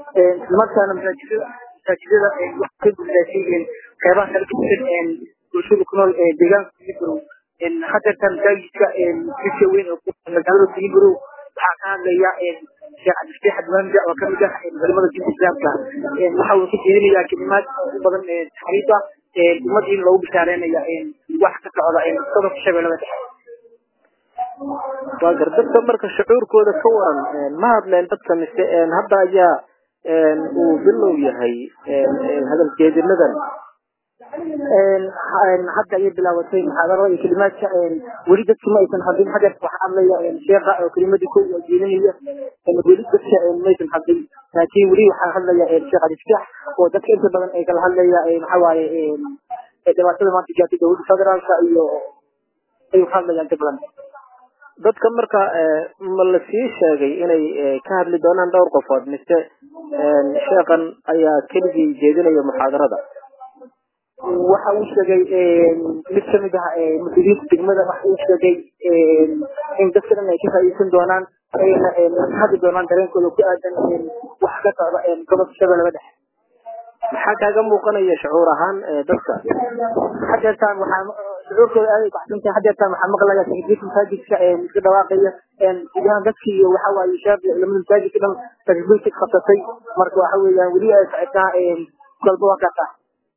islamarkaana masaajidada masaajidada waxay ka guddaashay qeybaha kala duwan bulshada ku nool deegaanka Siliburow hadeerta masaajidka jidka weyn oo magaalada Siliburow waxaa ka hadlaya sheekh cabdifataax adwaanja oo kamid ah culimada diinta islaamka waxa uu ka jeedinayaa kelimaad u badan taxriif ah ummad in loogu bishaareynaya wax ka socda gobolka shabeellada dhexe waa gar dadka marka shucuurkooda ka waran ma hadleen dadka mise hadda ayaa uu bilow yahay hadal jeedinadan hadda ayay bilaabatay muxaadarada iyo kelimaadka weli dadki ma aysan hadlin hadeer waxaa hadlaya sheekha oo kelimadii ko oo jeedinaya weli dadka maysan hadlin laakiin weli waxaa hadlaya sheekh aliftaax oo dadka inta badan ay kala hadlaya waxa waaye dhibaatada maanta gaartay dowladda federaalka iyo ay ka hadlayaan inta badan dadka marka ma la sii sheegay inay ka hadli doonaan dhowr qofood mise sheekhan ayaa keligii jeedinaya muxaadarada waxa uu sheegay mid kamid ah mas-uuliyiinta degmada waxa uu sheegay in dadka dhan ay ka faa'iideysan doonaan ayna hadli doonaan dareenkooda ku aadan wax ka socda gobolka shabeellada dhexe maxaa kaaga muuqanaya shucuur ahaan dadka hadeertaan waxaa shucuurkooda aad ay baxsantahay hadeertaan waxaa maqlaya takbiirka masaajidka iska dhawaaqaya gudahaan dadki iyo waxa waaye sheekh culamada masaajidka dhan takbiirka qabsatay marka waxa weeyaan weli ay socotaa kolba waa kaasaa